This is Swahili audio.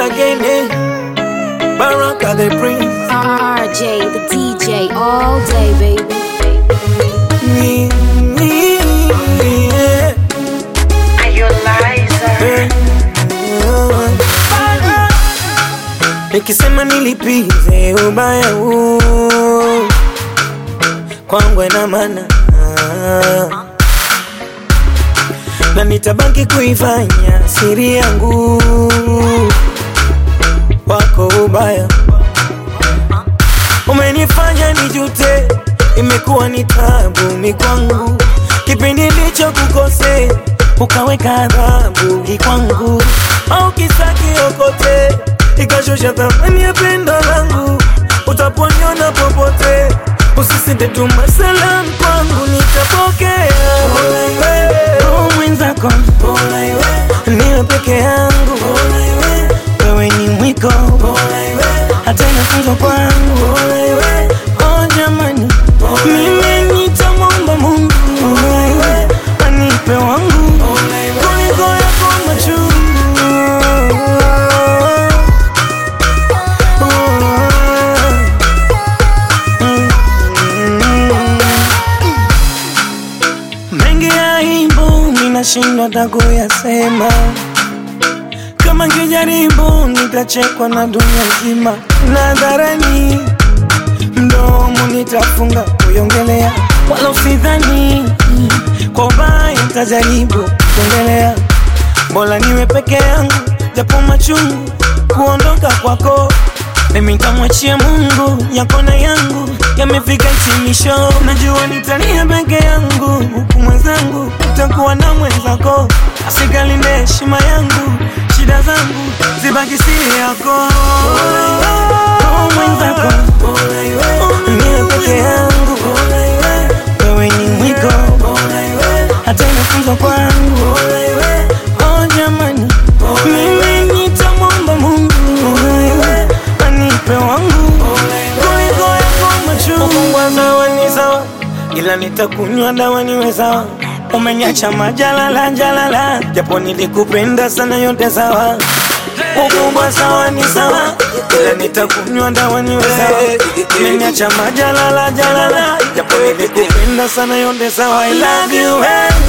again, eh? Baraka the prince. RJ, the DJ, all day, baby. Me, me, yeah. Eh, ah. Nikisema nilipize ubaya huu kwangu ina maana ah. na nitabaki kuifanya siri yangu wako ubaya umenifanya nijute, imekuwa ni tabu mikwangu, kipindi ndicho kukose, ukaweka adhabu kwangu, au kisa kiokote, ikashusha thamani ya pendo langu, utaponiona popote, usisite tuma salam kwangu, nitapokea roho mwenzako, niwe peke yangu, wewe ni mwiko hata inafunzwa kwangu oh jamani mimi nitamwomba mungu anipe wangu kuliko yako machungu mengi ya aibu ninashindwa hata kuyasema kama ngijaribu nitachekwa na dunia nzima nadharani mdomo nitafunga kuiongelea wala usidhani kwa ubaya nitajaribu kuongelea bora niwe peke yangu japo machungu kuondoka kwako mimi nitamwachia mungu yako na yangu yamefika hitimisho najua nitalia peke yangu huku mwenzangu utakuwa na mwenzako asikalinde heshima yangu shida zangu zibaki siri yako Oh, mwenzako niwe peke yangu wewe ni mwiko hata inafunzwa kwangu oh jamani mimi nitamwomba mungu anipe wangu kuliko yako machungu sawa ni sawa ila nitakunywa dawa niwe sawa umeniacha majalala jalala japo nilikupenda sana yote sawa ukubwa sawa ni sawa ila nitakunywa dawa niwe sawa umeniacha majalala jalala japo nilikupenda sana yote sawa I love you eh.